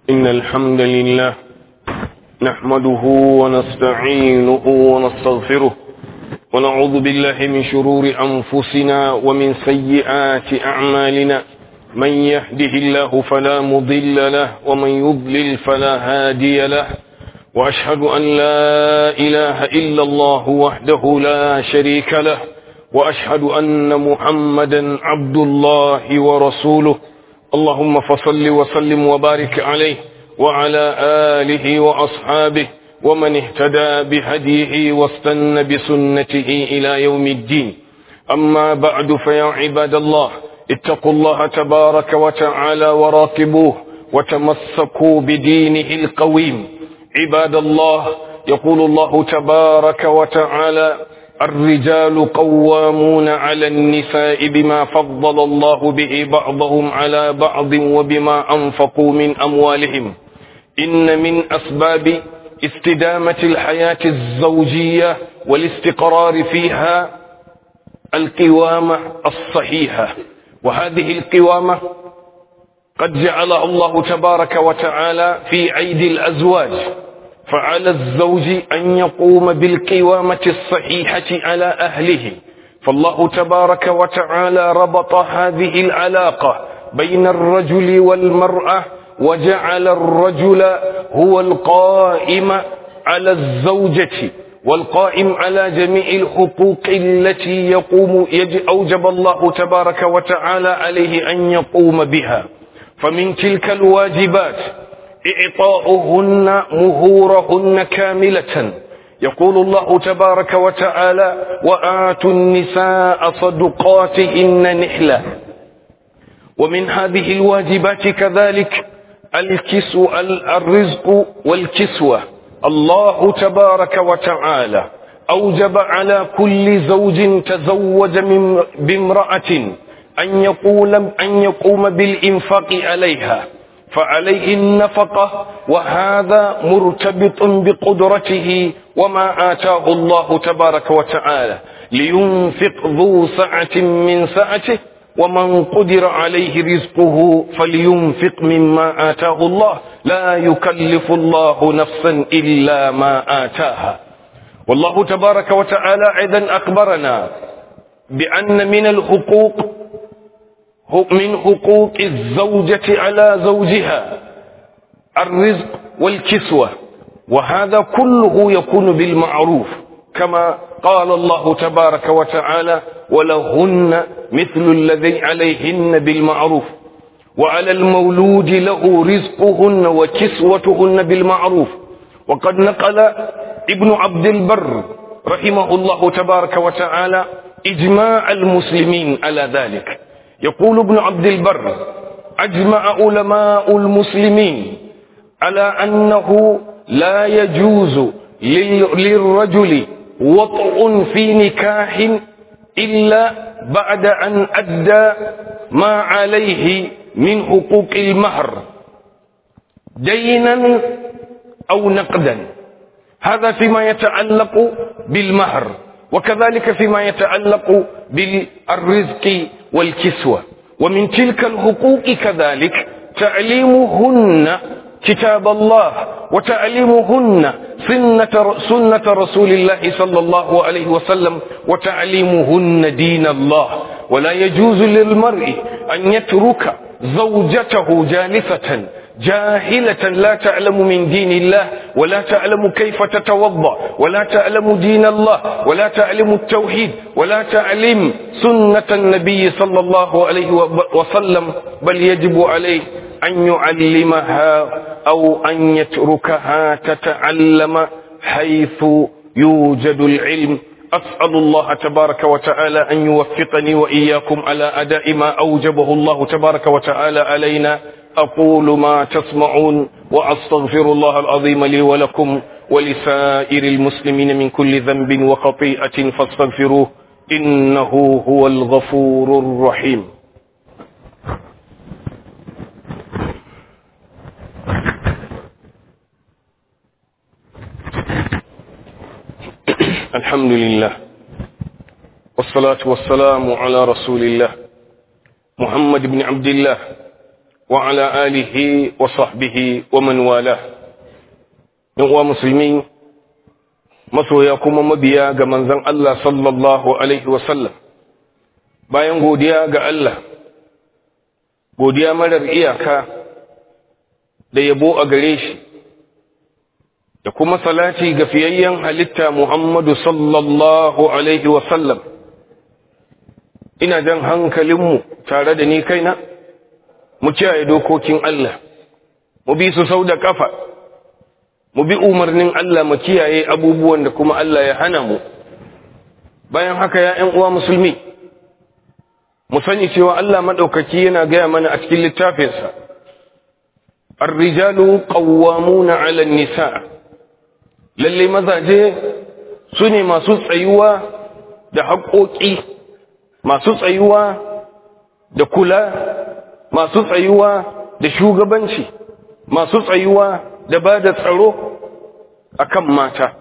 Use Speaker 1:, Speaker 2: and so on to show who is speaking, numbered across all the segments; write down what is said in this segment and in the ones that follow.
Speaker 1: إن الحمد لله نحمده ونستعينه ونستغفره ونعوذ بالله من شرور أنفسنا ومن سيئات أعمالنا من يهده الله فلا مضل له ومن يضلل فلا هادي له وأشهد أن لا إله إلا الله وحده لا شريك له وأشهد أن محمدا عبد الله ورسوله اللهم فصل وسلم وبارك عليه وعلى آله وأصحابه ومن اهتدى بهديه واستنى بسنته إلى يوم الدين أما بعد فيا عباد الله اتقوا الله تبارك وتعالى وراقبوه وتمسكوا بدينه القويم عباد الله يقول الله تبارك وتعالى الرجال قوامون على النساء بما فضل الله به بعضهم على بعض وبما أنفقوا من أموالهم إن من أسباب استدامة الحياة الزوجية والاستقرار فيها القوامة الصحيحة وهذه القوامة قد جعلها الله تبارك وتعالى في أيدي الأزواج فعلى الزوج أن يقوم بالقوامة الصحيحة على أهله فالله تبارك وتعالى ربط هذه العلاقة بين الرجل والمرأة وجعل الرجل هو القائم على الزوجة والقائم على جميع الحقوق التي يقوم أوجب الله تبارك وتعالى عليه أن يقوم بها فمن تلك الواجبات إعطاؤهن مهورهن كاملة يقول الله تبارك وتعالى وآتوا النساء صدقاتهن نحلة ومن هذه الواجبات كذلك الكسو الرزق والكسوة الله تبارك وتعالى أوجب على كل زوج تزوج من بامرأة أن يقول أن يقوم بالإنفاق عليها فعليه النفقة وهذا مرتبط بقدرته وما آتاه الله تبارك وتعالى لينفق ذو سعة من سعته ومن قدر عليه رزقه فلينفق مما آتاه الله لا يكلف الله نفسا إلا ما آتاها والله تبارك وتعالى أيضا أخبرنا بأن من الحقوق من حقوق الزوجة على زوجها الرزق والكسوة وهذا كله يكون بالمعروف كما قال الله تبارك وتعالى ولهن مثل الذي عليهن بالمعروف وعلى المولود له رزقهن وكسوتهن بالمعروف وقد نقل ابن عبد البر رحمه الله تبارك وتعالى إجماع المسلمين على ذلك يقول ابن عبد البر أجمع علماء المسلمين على أنه لا يجوز للرجل وطء في نكاح إلا بعد أن أدى ما عليه من حقوق المهر دينا أو نقدا هذا فيما يتعلق بالمهر وكذلك فيما يتعلق بالرزق والكسوة ومن تلك الحقوق كذلك تعليمهن كتاب الله وتعليمهن سنة, سنة رسول الله صلى الله عليه وسلم وتعليمهن دين الله ولا يجوز للمرء أن يترك زوجته جالسة جاهلة لا تعلم من دين الله ولا تعلم كيف تتوضا ولا تعلم دين الله ولا تعلم التوحيد ولا تعلم سنة النبي صلى الله عليه وسلم بل يجب عليه أن يعلمها أو أن يتركها تتعلم حيث يوجد العلم أسأل الله تبارك وتعالى أن يوفقني وإياكم على أداء ما أوجبه الله تبارك وتعالى علينا أقول ما تسمعون وأستغفر الله العظيم لي ولكم ولسائر المسلمين من كل ذنب وخطيئة فاستغفروه إنه هو الغفور الرحيم الحمد لله والصلاة والسلام على رسول الله محمد بن عبد الله وعلى آله وصحبه ومن والاه ينقوى مسلمين masoya kuma mabiya ga manzon Allah sallallahu alaihi wasallam bayan godiya ga Allah godiya marar iyaka da yabo a gare shi da kuma salati ga fiyayyen halitta Muhammadu sallallahu alaihi wasallam ina jan hankalinmu tare da ni kaina mu kiyaye dokokin Allah mu bi su sau da kafa mu bi umarnin Allah mu kiyaye abubuwan da kuma Allah ya hana mu bayan haka ya ƴan uwa musulmi mu sani cewa Allah madaukaki yana gaya mana a cikin littafinsa ar-rijalu qawwamuna 'ala an-nisa lalle mazaje su ne masu tsayuwa da haƙoƙi masu tsayuwa da kula masu tsayuwa da shugabanci masu tsayuwa da ba da tsaro a kan mata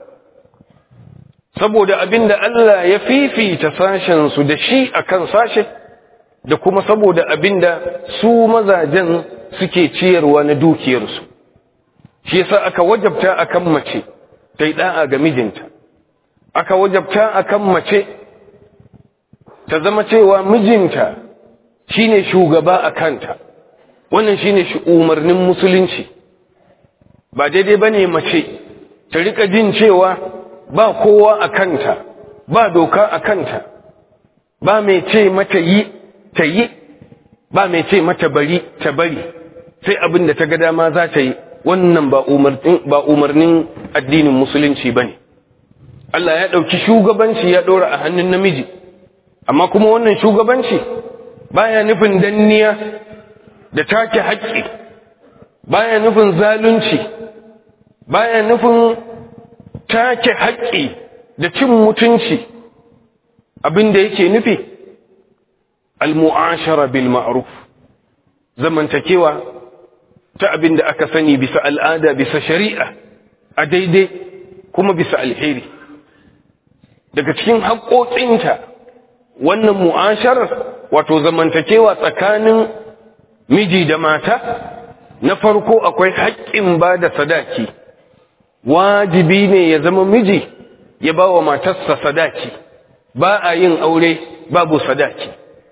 Speaker 1: saboda abinda Allah ya fifita sashensu da shi a kan sashe da kuma saboda abinda su mazajen suke ciyarwa na dukiyarsu shi yasa aka wajabta akan mace ta yi ɗa'a ga mijinta aka wajabta akan mace ta zama cewa mijinta shine shugaba a kanta wannan shine umarnin musulunci ba daidai ba ne mace ta rika jin cewa ba kowa a kanta ba doka a kanta ba mai ce mata yi ta yi ba mai ce mata bari ta bari sai abin da ta ga dama za ta yi wannan ba umarnin addinin musulunci ba ne Allah ya ɗauki shugabanci ya ɗora a hannun namiji amma kuma wannan shugabanci baya nufin danniya da take haƙƙi baya nufin zalunci baya nufin take haƙƙi da cin mutunci abin da yake nufi al-mu'ashara bil ma'ruf zamantakewa ta abin da aka sani bisa al'ada bisa shari'a a daidai kuma bisa alheri daga cikin haƙoƙinta wannan mu'asharar wato zamantakewa tsakanin miji da mata na farko akwai haƙƙin ba da sadaki wajibi ne ya zama miji ya ba wa matarsa sadaki ba a yin aure babu sadaki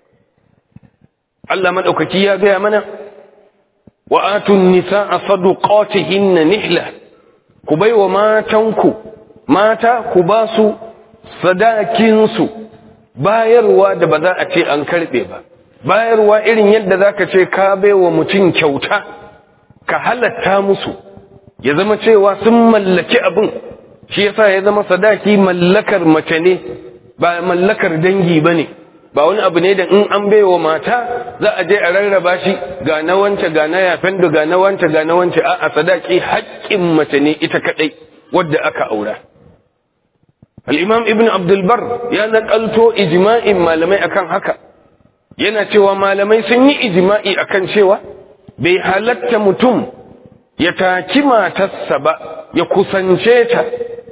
Speaker 1: Allah maɗaukaki ya gaya mana wa atun nisa a saduqatihinna nihla ku bai wa matanku mata ku ba su sadakinsu bayarwa da ba za a ce an karɓe ba bayarwa irin yadda za ka ce ka bai wa mutum kyauta ka halatta musu ya zama cewa sun mallaki abin shi yasa ya zama sadaki mallakar mace ne ba mallakar dangi ba ne ba wani abu ne da in an baiwa mata za a je a rarraba shi ga na wance ga na yafen da ga na wance ga na wance a sadaki haƙƙin mace ne ita kaɗai wadda aka aura al-imam ibn abdul bar ya naƙalto ijma'in malamai akan haka yana cewa malamai sun yi ijma'i akan cewa bai halatta mutum ya taki matarsa ba ya kusance ta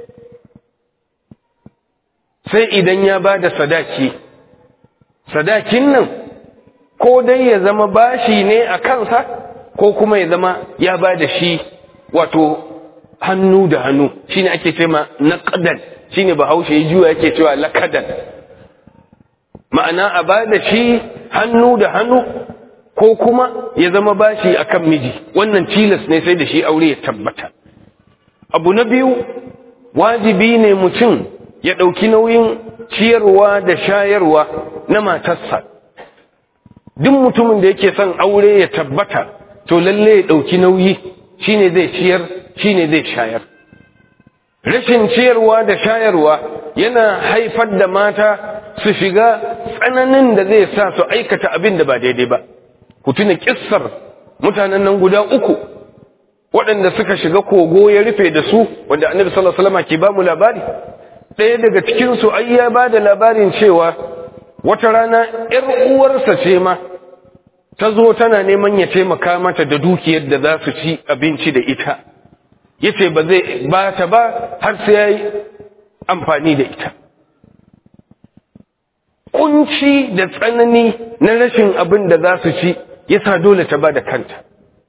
Speaker 1: sai idan ya ba da sadaki sadakin nan ko dai ya zama bashi ne a kansa ko kuma ya zama ya ba da shi wato hannu da hannu shine ake ce ma naqdan shine bahaushe ya juya yake cewa lakadan ma'ana a ba da shi hannu da hannu ko kuma ya zama bashi akan miji wannan tilas ne sai da shi aure ya tabbata abu na biyu wajibi ne mutum ya ɗauki nauyin ciyarwa da shayarwa na matarsa duk mutumin da yake son aure ya tabbata to lalle ya ɗauki nauyi shine zai ciyar shine zai shayar rashin ciyarwa da shayarwa yana haifar da mata su shiga tsananin da zai sa su aikata abin da ba daidai ba ku tuna kissar mutanen nan guda uku waɗanda suka shiga kogo ya rufe da su wanda annabi sallallahu alaihi wasallam ke ba mu labari ɗaya daga cikin su ai ya ba da labarin cewa wata rana ƴar uwarsa ce ma ta zo tana neman ya taimaka mata da dukiyar da za su ci abinci da ita yace ba zai ba ta ba har sai yayi amfani da ita kunci da tsanani na rashin abin da za su ci yasa dole ta bada kanta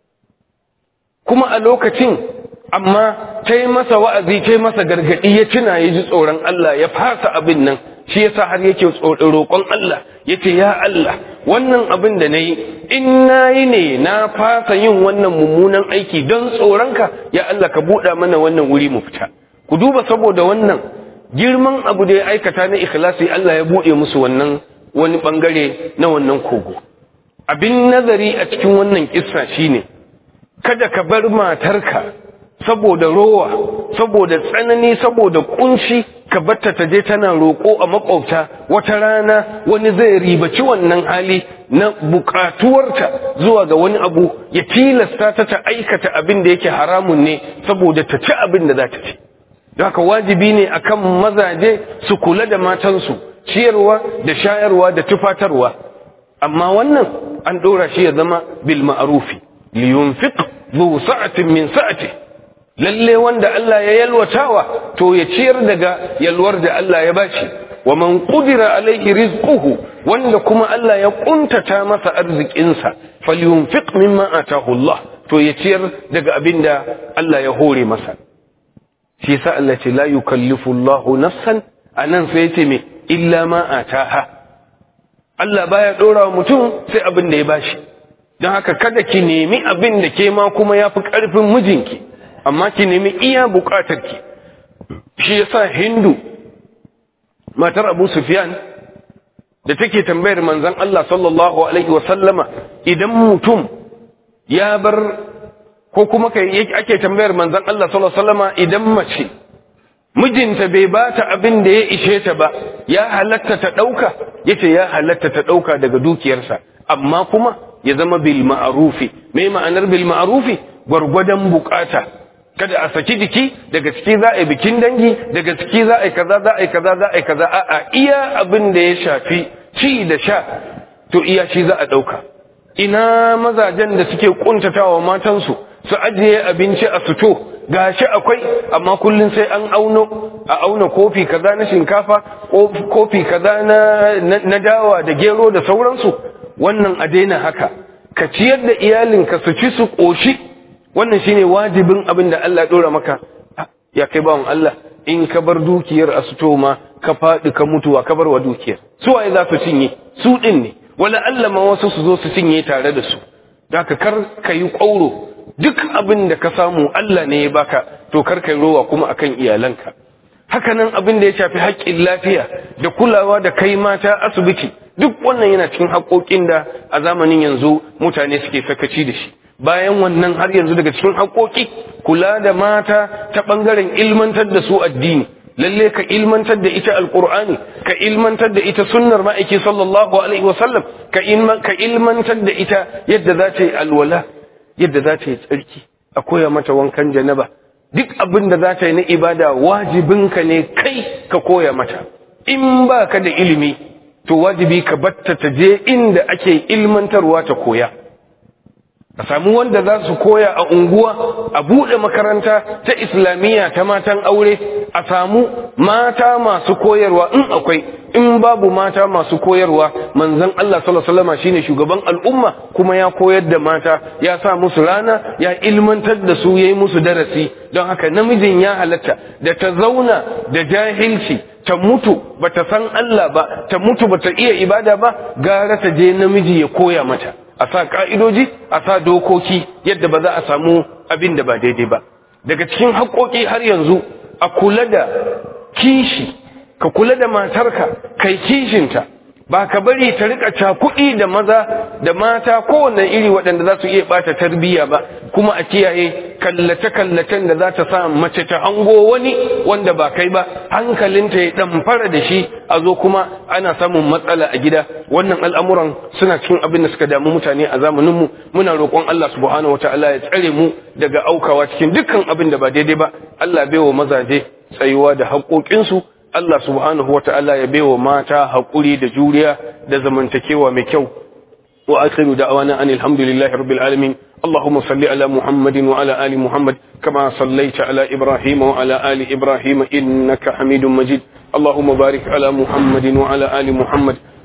Speaker 1: kuma a lokacin amma ta yi masa wa'azi ta yi masa gargaɗi ya tuna ya ji tsoron Allah ya fasa abin nan shi yasa har yake roƙon Allah ya ce ya Allah wannan abin da na yi in na yi ne na fasa yin wannan mummunan aiki don tsoronka ya Allah ka buɗa mana wannan wuri mu fita ku duba saboda wannan girman abu da ya aikata na ikhlasi Allah ya buɗe musu wannan wani ɓangare na wannan kogo abin nazari a cikin wannan kissa shine kada ka bar matarka saboda rowa saboda tsanani saboda kunci ka batta ta je tana roƙo a makwabta wata rana wani zai ribaci wannan hali na bukatuwarta zuwa ga wani abu ya tilasta ta ta aikata abin da yake haramun ne saboda ta ci abin da za ta ci don haka wajibi ne akan mazaje su kula da matansu ciyarwa da shayarwa da tufatarwa amma wannan an ɗora shi ya zama bil ma'rufi liyunfiq zu sa'atin min sa'ati lalle wanda Allah ya yalwatawa to ya ciyar daga yalwar da Allah ya bashi wa man qudira alaihi rizquhu wanda kuma Allah ya kuntata masa arzikinsa falyunfiq mimma atahu Allah to ya ciyar daga abinda Allah ya hore masa shi yasa Allah ce la yukallifu Allahu nafsan anan sai yace me illa ma ataha Allah baya dora wa mutum sai abin da ya bashi don haka kada ki nemi abin da ke ma kuma yafi karfin mijinki amma ki nemi iya bukatarki shi yasa Hindu matar Abu Sufyan da take tambayar manzon Allah sallallahu alaihi wa sallama idan mutum ya bar ko kuma kai ake tambayar manzon Allah sallallahu alaihi wasallama idan mace mijinta bai bata abin da ya ishe ta ba ya halatta ta dauka yace ya halatta ta dauka daga dukiyarsa amma kuma ya zama bil ma'rufi me ma'anar bil ma'rufi gwargwadon bukata kada a saki jiki daga ciki za a yi bikin dangi daga ciki za a yi kaza za a yi kaza za a yi kaza a'a iya abin da ya shafi ci da sha to iya shi za a dauka ina mazajen da suke kuntatawa matansu su ajiye abinci a suto gashi akwai amma kullun sai an auno a auna kofi kaza na shinkafa kofi kaza na na dawa da gero da sauransu wannan a daina haka ka ciyar da iyalinka su ci su koshi wannan shine wajibin abin da Allah dora maka ya kai bawan Allah in ka bar dukiyar a suto ma ka faɗi ka mutuwa ka bar wa dukiyar su waye za su cinye su din ne wala Allah ma wasu su zo su cinye tare da su da ka kar ka yi ƙwauro duk abin da ka samu Allah ne ya baka to kar kai rowa kuma akan iyalanka hakanan abin da ya shafi haƙƙin lafiya da kulawa da kai mata asibiti duk wannan yana cikin haƙoƙin da a zamanin yanzu mutane suke sakaci da shi bayan wannan har yanzu daga cikin haƙoƙi kula da mata ta ɓangaren ilmantar da su addini lalle ka ilmantar da ita alqur'ani ka ilmantar da ita sunnar ma'aiki sallallahu alaihi wasallam ka ka ilmantar da ita yadda za ta yi alwala yadda za ta yi tsarki a koya mata wankan janaba duk abin da za ta yi na ibada wajibinka ne kai ka koya mata in ba ka da ilimi to wajibi ka batta ta je inda ake ilmantarwa ta koya a samu wanda za su koya a unguwa a buɗe makaranta ta islamiyya ta matan aure a samu mata masu koyarwa in akwai in babu mata masu koyarwa manzon Allah sallallahu alaihi wasallam shine shugaban al'umma kuma ya koyar da mata ya sa musu rana ya ilmantar da su yayi musu darasi don haka namijin ya halatta da ta zauna da jahilci ta mutu bata san Allah ba ta mutu bata iya ibada ba gara ta je namiji ya koya mata a sa ka'idoji a sa dokoki yadda ba za a samu abin da ba daidai ba daga cikin haƙoƙi har yanzu a kula da kishi ka kula da matarka kai kishinta ba ka bari ta rika cakuɗi da maza da mata kowane iri waɗanda za su iya ɓata tarbiyya ba kuma a kiyaye kallace-kallacen da za ta sa mace ta hango wani wanda ba kai ba hankalinta ya ɗamfara da shi a zo kuma ana samun matsala a gida wannan al'amuran suna cikin abin da suka damu mutane a zamaninmu muna roƙon Allah subhanahu wa ta'ala ya tsare mu daga aukawa cikin dukkan abin da ba daidai ba Allah bai wa mazaje tsayuwa da haƙoƙinsu Allah subhanahu wa ta'ala ya baiwa mata haƙuri da juriya da zamantakewa mai kyau wa akhiru da'wana anil hamdulillahi rabbil alamin اللهم صل على محمد وعلى آل محمد كما صليت على إبراهيم وعلى آل إبراهيم إنك حميد مجيد اللهم بارك على محمد وعلى آل محمد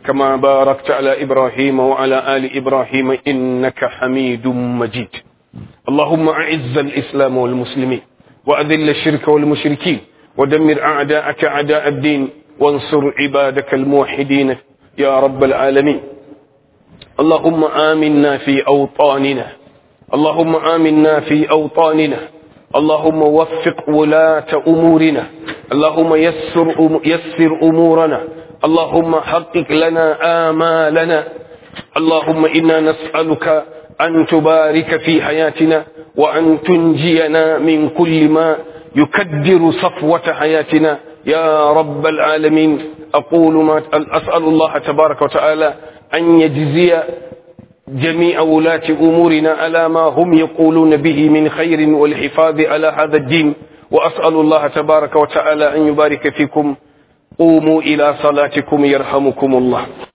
Speaker 1: كما باركت على إبراهيم وعلى آل إبراهيم إنك حميد مجيد اللهم أعز الإسلام والمسلمين وأذل الشرك والمشركين ودمر أعداءك أعداء الدين وانصر عبادك الموحدين يا رب العالمين اللهم آمنا في أوطاننا اللهم آمنا في أوطاننا اللهم وفق ولاة أمورنا اللهم يسر, يسر أمورنا اللهم حقق لنا آمالنا اللهم إنا نسألك أن تبارك في حياتنا وأن تنجينا من كل ما يكدر صفوة حياتنا يا رب العالمين أقول ما أسأل الله تبارك وتعالى أن يجزي جميع ولاة أمورنا على ما هم يقولون به من خير والحفاظ على هذا الدين وأسأل الله تبارك وتعالى أن يبارك فيكم قوموا إلى صلاتكم يرحمكم الله